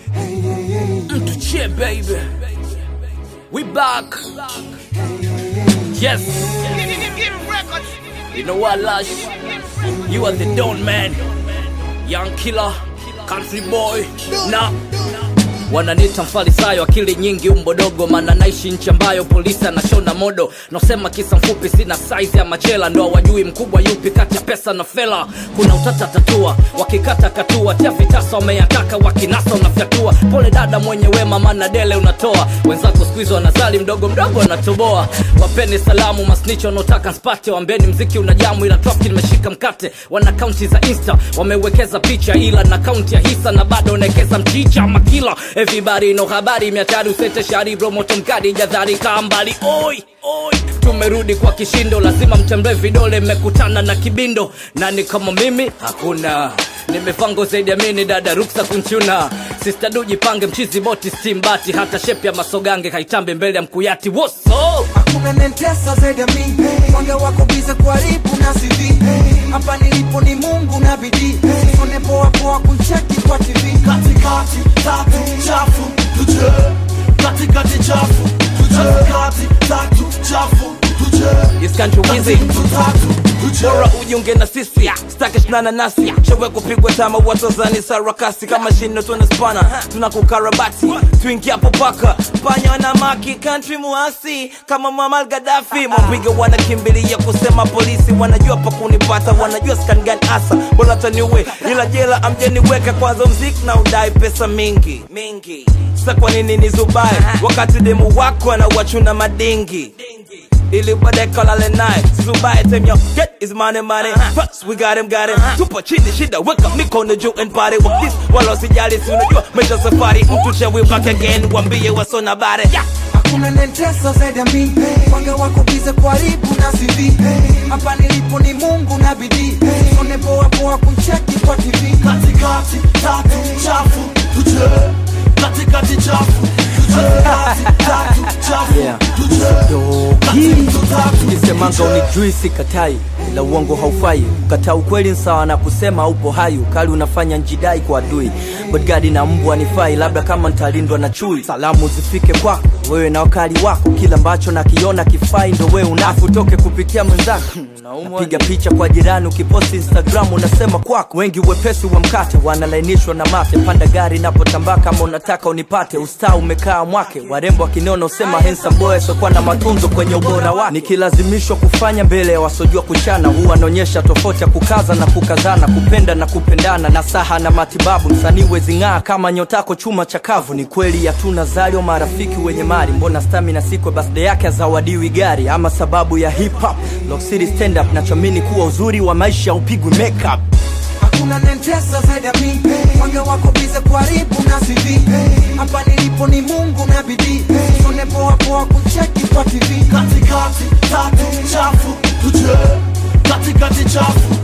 Mtu che baby. We back. Yes. You know what, Lush? You are the Don Man. Young killer. Country boy. Nah. wananiita mfarisayo akili nyingi umbodogo maana naishi nchi ambayo polisi anashona modo nasema kisa mfupi sina saizi ya machela ndo wajui mkubwa yupi kati ya pesa na fela kuna utata tatua wakikata katua tia vitasa wameyataka wakinasa unafyatua pole dada mwenye wema maana dele unatoa wenzako skuizi wanazali mdogo mdogo wanatoboa wapeni salamu masnicho wanaotaka nspate wambeni mziki una jamu ila trafiki nimeshika mkate wana kaunti za insta wamewekeza picha ila na kaunti ya hisa na bado unaekeza mchicha makila everybody no habari miatari usete shari bro moto mkadi jadhari kaa mbali oi oi tumerudi kwa kishindo lazima mtembee vidole mmekutana na kibindo nani kama mimi hakuna nimevango zaidi ya mini dada ruksa kunchuna sista du jipange mchizi boti stimbati hata shepi ya masogange kaitambe mbele ya mkuyati woso hakuna nentesa zaidi ya mi mwanga wako biza kuharibu na CV hapa nilipo ni mungu na bidii sone poa poa kuncheki kwa tv katikati tatu chafu tuje katikati chafu tuje katikati tatu chafu tuje This country wizi tatu tuje bora ujiunge na sisi staki shinana nasi chewe kupigwa tama watazani sarakasi kama shino tuna spana tuna kukarabati tuingia hapo paka panya na maki country muasi kama Muammar Gaddafi mwapiga wanakimbilia kusema polisi wanajua pa kunipata wanajua skan gani asa bora taniue ila jela amjeniweka kwanza mziki na udai pesa mingi mingi sa kwa nini ni zubai wakati demu wako anawachuna madingi ili baadaye kalale naye zubaye tem yo get his money money first we got him got him tupo chini shida weka mikono juu and party with this wala usijali si unajua maisha safari mtu chewe back again wambie wasona bare yeah. hakuna nentesa zaidi ya mi mwanga wako biza kuharibu na CV hapa nilipo ni mungu na bidii sone poa poa kuncheki kwa tv katikati tatu chafu tuje katikati chafu tuje katikati tatu chafu Yeah. tuje katikati tatu kisemanga unijui sikatai ila uongo haufai ukataa ukweli sawa na kusema haupo hai ukali unafanya njidai kwa adui bodgadi na mbwa nifai labda kama ntalindwa na chui salamu zifike kwako wewe na wakali wako kila ambacho nakiona kifai ndo wewe unafu toke kupitia mwenzako piga picha kwa jirani ukiposti instagram unasema kwako wengi wepesi wa mkate wanalainishwa na mate panda gari napotambaa kama unataka unipate ustaa umekaa mwake warembo wakinona usema handsome boy sokuwa na matunzo kwenye ubora wake nikilazimishwa kufanya mbele ya wasojua kuchana huwa anaonyesha tofauti ya kukaza na kukazana kupenda na kupendana na saha na matibabu msanii wezing'aa kama nyotako chuma chakavu ni kweli hatuna zalio marafiki wenye mali mbona stamina sikwe birthday yake azawadiwi gari ama sababu ya hip hop Lock City stand up nachoamini kuwa uzuri wa maisha upigwi makeup hakuna nentesa zaidi ya mi mwanga wako biza kuharibu na CV hapa nilipo ni mungu na bidii sone poa poa kuncheki kwa tv katikati tatu chafu tuje katikati chafu